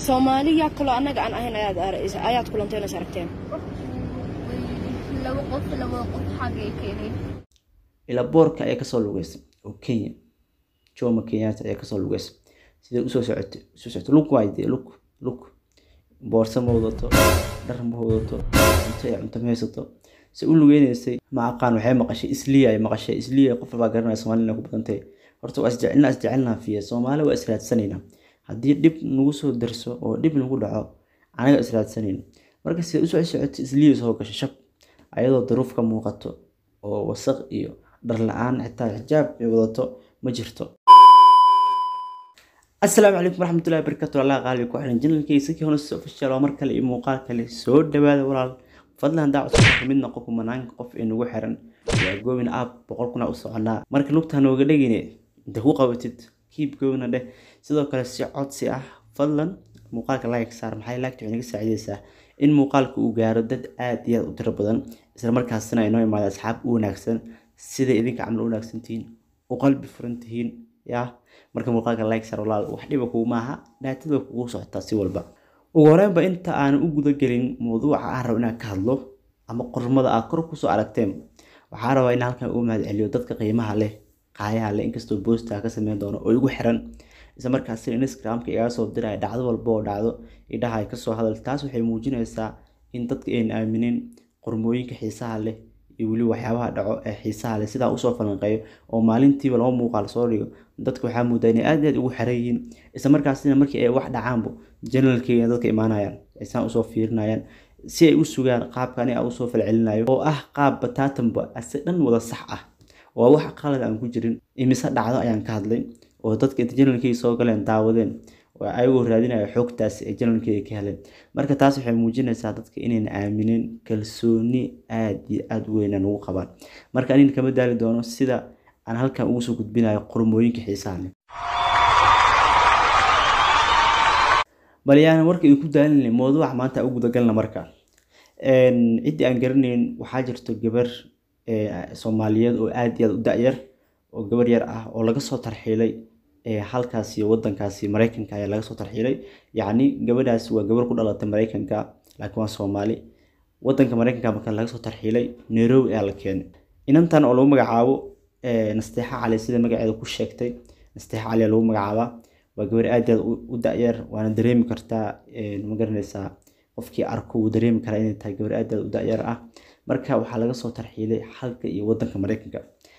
soomaali yaa kaloo annaga aan ahayn ayaad ar- ayaad kulanteen is aragteen laba qof laba qof xagay keeneen ilaa boorka ayaa kasoo lugeysay oo kenya jomo kenyatta ayaa kasoo lugeysay sidee usoo socotay usoo socotay lug waay dee lug lug boorso ma wadato dhar ma wadato cunto iyo cunto ma haysato se u lugeynaysay ma aqaan waxay maqashay isliya ay maqashay isliya qof baa garanaya soomaalina ku badantay horta waa isjecelna isjecelnaa fiya soomaali waa israadsanayna haddii dhib nagu soo darso oo dhib nagu dhaco anaga israadsanayna marka sidee usoo socotay isliya soo gashay shab ayadoo daruuf ka muuqato oo wasaq iyo dhar la-aan xitaa xijaab ay wadato ma jirto asalaamu calaykum waraxmatullahi wabarakatu allah qaaliga ku xiran janalkaysa kii honas official oo mar kale iyo muuqaal kale soo dhawaada walaal fadlan daa cusub ka mid noqo kumanaanka qof ee nagu xiran waa goobin app boqol kuna u soconaa marka lugtaa nooga dhegine inta ku qabatid kiib goobina dheh sidoo kale si codsi ah fadlan muuqaalka like saar maxay laagta waxay naga saacidaysaa in muuqaalka uu gaaro dad aad iyo aad u tiro badan isla markaasina ay noo imaado asxaab u wanaagsan sida idinka camal u wanaagsan tihiin u qalbi furan tihiin yaa marka muuqaalka like saar walaal wax dhiba kugu maaha dhaatada kugu socotaa si walba ugu horreynba inta aan u gudagelin mawduuca aan rabo inaan ka hadlo ama qormada aad kor kusoo aragteen waxaa rabaa in halkan ugu mahad celiyo dadka qiimaha leh qaayaha leh inkastoo boosta ka sameyn doono oo igu xiran isla markaasina instagramka igaga soo diraya dhacdo walba oo dhacdo idhaha ay kasoo hadal taas waxay muujinaysaa in dadka ayna aaminin qormooyinka xiisaha leh iyo weli waxyaabaha dhaco ee xiisaha leh sidaa usoo falanqeeyo oo maalintiiba laba muuqaal soo dhigo dadka waxaa moodaa inay aad aad ugu xiran yihiin isla markaasina markii ay wax dhacaanba janalkeyga dadka imaanayaan aysaan usoo fiirinayaan si ay u sugaan qaabka aniga usoo falcelinayo oo ah qaab bataatanba ase dhan wada sax ah oo wax qalad aan ku jirin imise dhacdo ayaan ka hadlay oo dadka inta janalkeyga soo galeen daawadeen oo ayagoo raadinaya xoogtaasi ay janalkeyga ka heleen marka taas waxay muujinaysaa dadka inayna aaminin kalsooni aad iyo aada u weynaan ugu qabaan marka anina kama daali doono sida aan halkan ugu soo gudbinayo qormooyinka xiisaha leh bal yaan warka idinku daalinay mawduuca maanta u gudagalna marka ciddii aan garanayn waxaa jirto gabar soomaaliyeed oo aad iyo aad u da-yar oo gabar yar ah oo laga soo tarxiilay halkaasi wadankaasi mareykanka ayaa laga soo tarxiilay yacni gabadhaasi waa gabar ku dhalatay mareykanka laakiin waa soomaali wadanka mareykanka marka laga soo tarxiilay nairobi ayaa la keenay inantan oo lagu magacaabo nasteexa cali sida magaceeda ku sheegtay nasteexa cali lagu magacaabaa waa gabar aad aad u da-yar waana dareemi kartaa ma garanaysaa qofkii arko wuu dareemi karaa inay tahay gabar aad aad u da-yar ah marka waxaa laga soo tarxiilay halka iyo wadanka mareykanka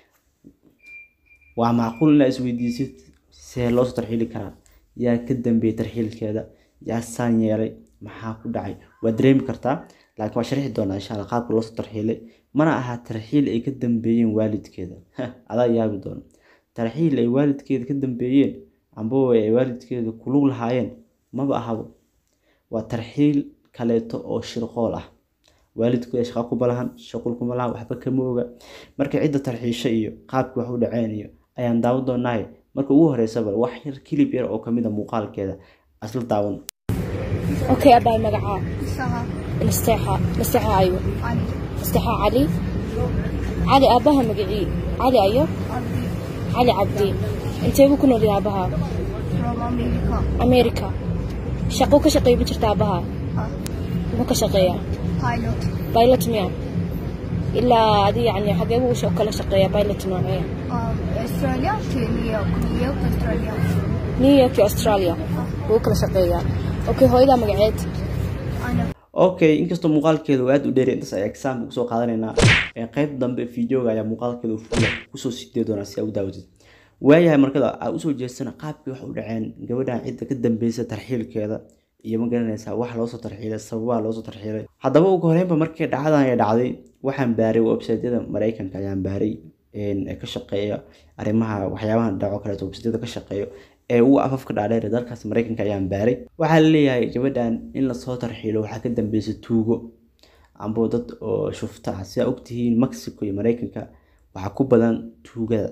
waa macquul inaa isweydiisid see loo soo tarxiili karaa yaa ka dambeeyay tarxiilkeeda yaa saan yeelay maxaa ku dhacay waa dareemi kartaa laakiin waa sharxi doonaa insha alla qaabka loo soo tarxiilay mana aha tarxiil ay ka dambeeyeen waalidkeeda adaa yaabi doono tarxiil ay waalidkeeda ka dambeeyeen ambaba ay waalidkeeda kulug lahaayeen maba ahabo waa tarxiil kaleeto oo shirqool ah waalidkooda shaqa kuma lahan shaqul kuma lahan waxba kama oga marka cidda tarxiisha iyo qaabkii wax u dhaceen iyo ayaan daawan doonahay marka ugu horeysaba wax yar kilib yar oo kamid a muuqaalkeeda asla daawan okay abaay magacaa isaha nasteexa nasteexa ayo cali nasteexa cali cali aabbaha magacii cali ayo cabdi cali cabdi inteebuu ku nool yahay aabbaha from america america shaqo ka shaqeeya ma jirta aabbaha ah muxuu ka shaqeeyaa pilot pilot miya ilaa adi yacni xagee buu u kala shaqeeyaa pilot noocee um, australia to new york new york australia new york iyo australia buu u kala shaqeeyaa okay hooyadaa magaceed ana okay inkastoo muuqaalkeeda uu aada u dheeri intaas ayaa exaamka kusoo qaadanaynaa ee qayb dambe videoga ayaa muuqaalkeeda fuula kusoo sidee doonaa si aa u daawatid waayahay markada aa usoo jeesana qaabkii wax u dhaceen gabadhan cidda ka dambeysa tarxiilkeeda iyo ma garanaysaa wax loosoo tarxiilay sababaha loosoo tarxiilay haddaba ugu horeynba markii dhacdadan ay dhacday waxaan baaray websiteyada mareykanka ayaan baaray ee ka shaqeeya arrimaha waxyaabaha dhaco kaleeto websiteyada ka shaqeeyo ee ugu afafka dhaadheer ee dalkaas mareykanka ayaan baaray waxaa la leeyahay gabadhan in lasoo tarxiilo waxaa ka dambeysa tuugo amba dad oo shufta ah sidaa ogtihiin mexico iyo mareykanka waxaa ku badan tuugada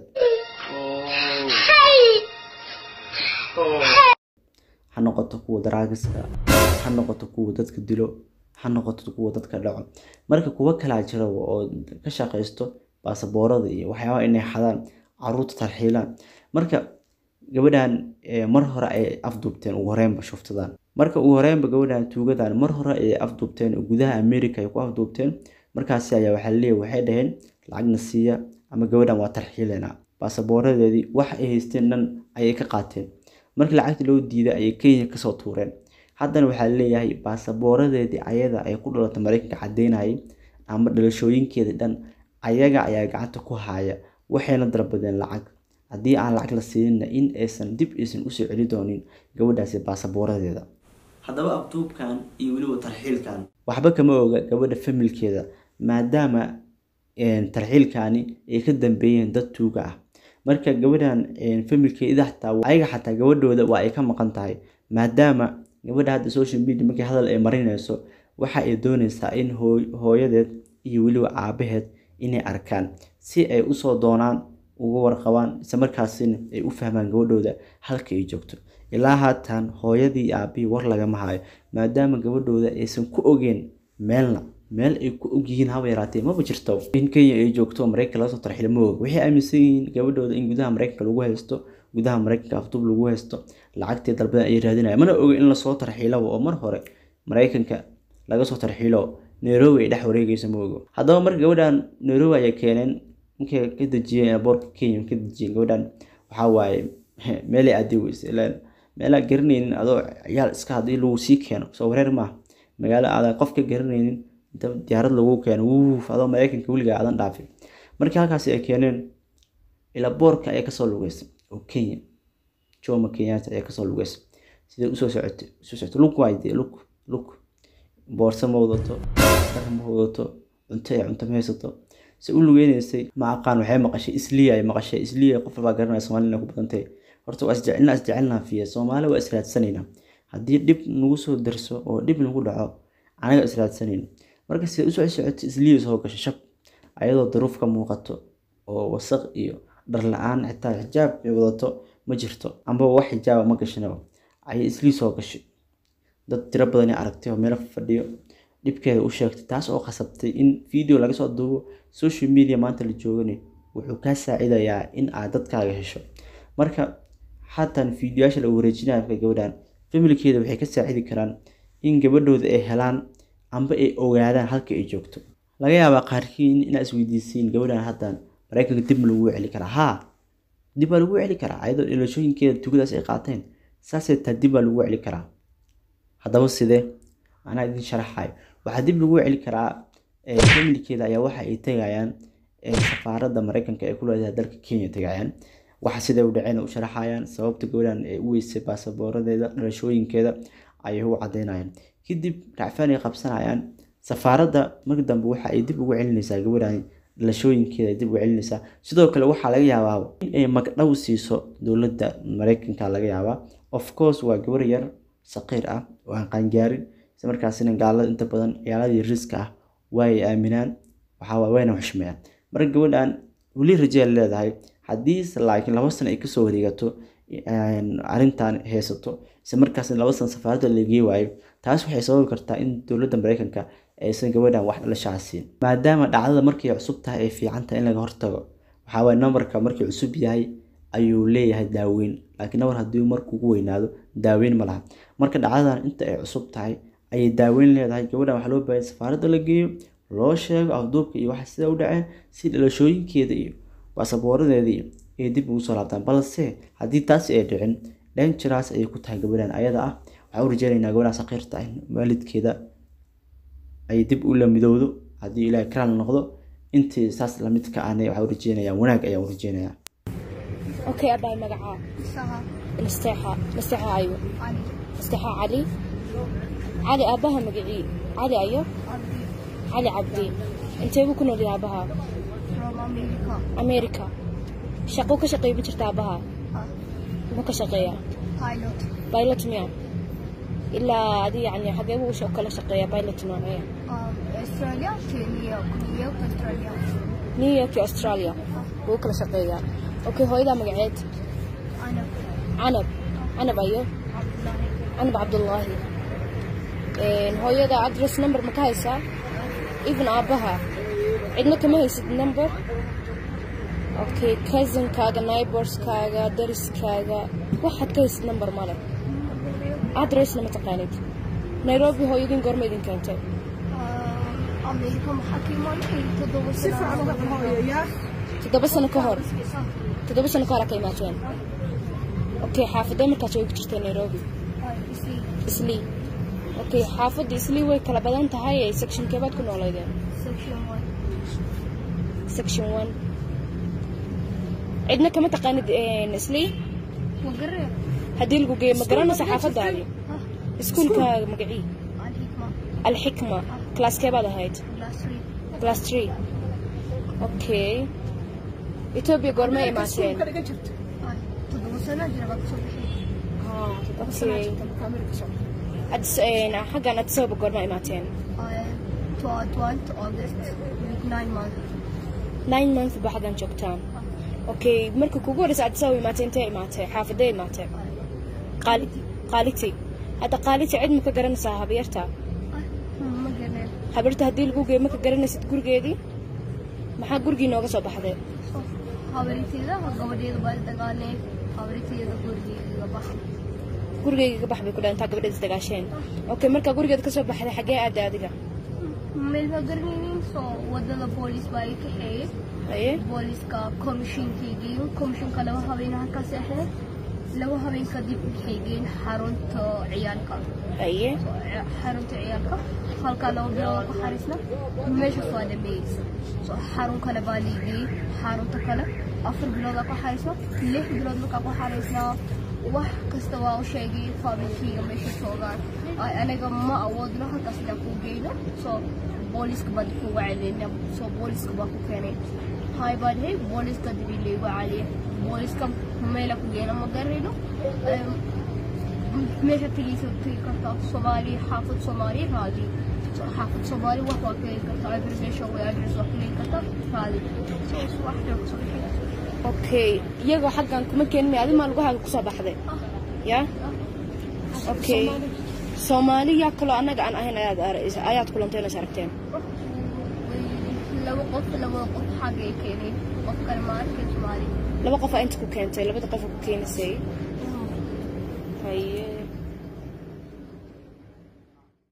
ha noqoto kuwa daraagiska ha noqoto kuwa dadka dilo ha noqoto kuwa dadka dhaco marka kuwo kalaa jira oo ka shaqaysto baasaboorada iyo waxyaabaha inay xadaan caruurta tarxiilaan marka gabadhan mar hore ay afduubteen ugu horeynba shuftadan marka ugu horeynba gabadhan tuugadan mar hore ayay afduubteen oo gudaha america ay ku afduubteen markaasi ayaa waxaa laleeyahy waxay dhaheen lacagna siiya ama gabadhan waa tarxiileynaa baasabooradeedii wax ay haysteen dhan ayay ka qaateen markii lacagta loo diiday ayay kenya kasoo tuureen haddana waxaa laleeyahay baasabooradeedii ayada ay ku dhalatay mareykanka cadeynayay ama dhalashooyinkeedii dhan ayaga ayaa gacanta ku haya waxayna dalbadeen lacag haddii aan lacag la siinina in aysan dib aysan usoo celi doonin gabadhaasi baasabooradeeda haddaba abduubkan iyo weliba tarxiilkan waxba kama oga gabadha familkeeda maadaama tarxiilkani ay ka dambeeyeen dad tuuga ah marka gabadhan familkeeda xataa ayaga xataa gabadhooda waa ay ka maqan tahay maadaama gabadha hadda social media markii hadal ay marinayso waxa ay dooneysaa in hooyadeed iyo weliba aabaheed inay arkaan si ay usoo doonaan uga warqabaan isla markaasina ay u fahmaan gabadhooda halka ay joogto ilaa haatan hooyadii iyo aabihii war lagama hayo maadaama gabadhooda aysan ku ogeen meelna meel ay ku ogyihiin haba yaraatee maba jirto in kenya ay joogto mareykanka laga soo tarxilo ma og waxay aaminsan yihiin gabadhooda in gudaha mareykanka lagu haysto gudaha mareykanka afduub lagu haysto lacagtii dalbadan ay raadinaya mana oga in lasoo tarxiilaba oo mar hore mareykanka laga soo tarxiilo nairobi ay dhex wareegeyso ma ogo haddaba marka gabadhan nairobi ayay keeneen markay ka dejiyeen boorka kenya ka dejiyeen gabadhan waxaa waaye meelay aadi weyse ilaan meelaa garanaynin adoo ciyaal iska haddii lagu sii keeno soo wareer maaha magaalo aadan qof ka garanaynin inta diyaarad lagu keeno wuuf adoo mareykanka weligaa aadan dhaafin markii halkaasi ay keeneen ilaa boorka ayaa kasoo lugeysay oo kenya jomo kenyatta ayaa kasoo lugeysay sidee usoo socotay usoo socotay lug waayde lug lug boorso ma wadato dhar ma wadato cunto ay cunto ma haysato se u lugeynaysay ma aqaan waxay maqashay isliya ay maqashay isliya qof walbaa garanaya soomaalina ku badantay horta waa isjecelnaa isjecelnaa fiya soomaali waa israadsanayna haddii dhib nagu soo darso oo dhib nagu dhaco anaga israadsanayna marka sida usoo socotay isliya soo gashay shab ayadoo daruuf ka muuqato oo wasaq iyo dhar la-aan xitaa xijaab ay wadato ma jirto ambaba wax xijaaba ma gashanaba ayay islii soo gashay dad tiro badan aragtay oo meelo fadhiyo dhibkeeda u sheegtay taas oo khasabtay in video laga soo duubo social media maanta la joogana wuxuu kaa saacidayaa in aad dadkaaga hesho marka xataan fiidiyoyaasha la wareejinaya marka gabadhan familkeeda waxay ka saacidi karaan in gabadhooda ay helaan amba ay ogaadaan halka ay joogto laga yaabaa qaarkiin inaa isweydiisiin gabadhan haddaan mareykanka dib ma lagu celi karaa haa dib baa lagu celi karaa ayadoo dhalashooyinkeeda tugadaas ay qaateen saasay taa dib baa lagu celi karaa haddaba sidee anaa idin sharaxayo waxaa dib lagu celi karaa familkeeda ayaa waxa ay tegayaan safaaradda mareykanka ee ku leedahay dalka kenya tegayaan waxa siday u dhaceen u sharaxayaan sababta gabadhan ay u weysay baasabooradeeda dhalashooyinkeeda ayay u cadeynayaan kadib racfaan ay qabsanayaan safaaradda marka dambe waxa ay dib ugu celinaysaa gabadhan dhalashooyinkeeda dib ugu celinaysaa sidoo kale waxaa laga yaabaa in ay magdhow siiso dowladda mareykanka laga yaabaa of course waa gabar yar saqiir ah oo aan qaangaarin isla markaasina gaalada inta badan ciyaaladii riska ah waa ay aaminaan waxaa wayna xushmeeyaan marka gabadhan weli rajea leedahay haddii laakiin laba sano ay kasoo wareegato arrintan haysato isla markaasna laba sano safaaradda lagii waayo taas waxay sababi kartaa in dowladda mareykanka aysan gabadhan wax dhalashaa siin maadaama dhacdada markay cusub tahay ay fiican tahay in laga hortago waxaa waye nambarka markii cusub yahay ayuu leeyahay daaweyn laakiin nambar haddii markuu ugu weynaado daaweyn ma laha marka dhacdadan inta ay cusub tahay ayay daaweyn leedahay gabadhan waxaa loo baahaya safaaradda la geeyo loo sheego afduubka iyo waxa sida u dhaceen si dhalashooyinkeeda iyo baasabooradeeda iyo ay dib ugu soo laabtaan balse haddii taasi ay dhicin danjeraas ayay ku tahay gabadhan ayada ah waxaa u rajeynaynaa gabadhan saqiirta ah waalidkeeda ay dib u la midowdo haddii ilaahay karaal noqdo intii saas lamid ka ahna waxaa u rajeynayaa wanaag ayaan u rajeynayaa اوكي ابا مقعة سهى مستحى مستحى ايوه علي مستحى علي علي اباها مقعي علي ايوه عبدي علي عبدي انت بكون اللي اباها from America امريكا شقو كشقي بجرت اباها آه. مو كشقية pilot بايلوت ميا الا هذه يعني حقيقة وش كلا شقية بايلوت نوعية آه. استراليا كينيا نيويورك استراليا نيويورك استراليا هو كلا شقية اوكي هو اذا مقعد أنا عنب عنب ايوه عبد الله عنب عبد الله إيه هو اذا ادرس نمبر مكايسة even ابها عندنا كم هيسد نمبر اوكي كازن كاغا نايبرز كاغا درس كاغا واحد كيس نمبر مالك adressna ma taqaanid nairobi hooyadiin goorma idin keentay أمريكا محاكمة تدور si fiican uga hooyaya toddoba sano ka hor toddoba sano ka hor aa ka imaateen okay xaafadee markaas way ku jirtay nairobi islii okay xaafadda islii way kala badan tahay ee section keebaad ku noolaydeen section one section one cidna kama taqaanid islii مقرر haddii lagu geeyo ma garanaysa xaafadaadii iskuulkaaga magacii الحكمة alxikma classkeebaad ahayd class three class three okay etoobiya goorma imaateen ka dhigan jirta تدور سنة جربت صبحي okay Addis- een, xaggan addis ababa goorma imaateen to twelve August with nine months nine month ba xaggan joogtaan okay marka kugu horeysa addis ababa imaatay intee imaatay xaafadee imaatay qaali qaaliti hadda qaaliti cid ma ka garanaysaa habyarta مقرر habarta haddii lagu geeyo ma ka garanaysid gurigeedii maxaa gurigii nooga soo baxday habariteeda gabadheeda baa dagaalee habariteeda gurigeeda bax gurigeyga ka bax bay ku dhaantaa gabadheed is dagaasheen okay markaa gurigeed ka soo baxday xagee aada adiga meel ma garanaynin soo wadada boolis baa i kaxeeyey aye booliska komishinkaygii komishinka laba habeen halkaas ahayd laba habeen kadib waxay geeyeen xarunta ciyaalka aye xarunta ciyaalka halkaa laba bilood ku xariisna meeshaas waa dhameeyeysa so xarun kale baa liigiyey xarunta kale afar biloodaa ku xariisna lix bilood markaa ku xariisnaa wax kasta waa u sheegay faamilkayga meesha joogaan Ay, aniga ma awoodno halkaas inaan kuu geyno so booliska baan kuga celina so booliska baa ku keenay hay baan hey booliska dibi laygu caliya booliska meela ku geena ma garayno Em, meesha tegeysa tegi kartaa soomaali xaafad soomaali raadi So, xaafad soomaali wax waa keeni kartaa aggregation way address waa keeni kartaa raadi so wax jooga soo bixi okay iyagoo xaggan kuma keenin adi maa lugahaaga kusoo baxday ya okay soomaali yaa kaloo annaga aan ahayn ayaad ar- ayaad kulanteen is aragteen laba qof laba qof xagay keenay qof kale ma arkin soomaali laba qof aa inta ku keentay labada qof ku keenisay haye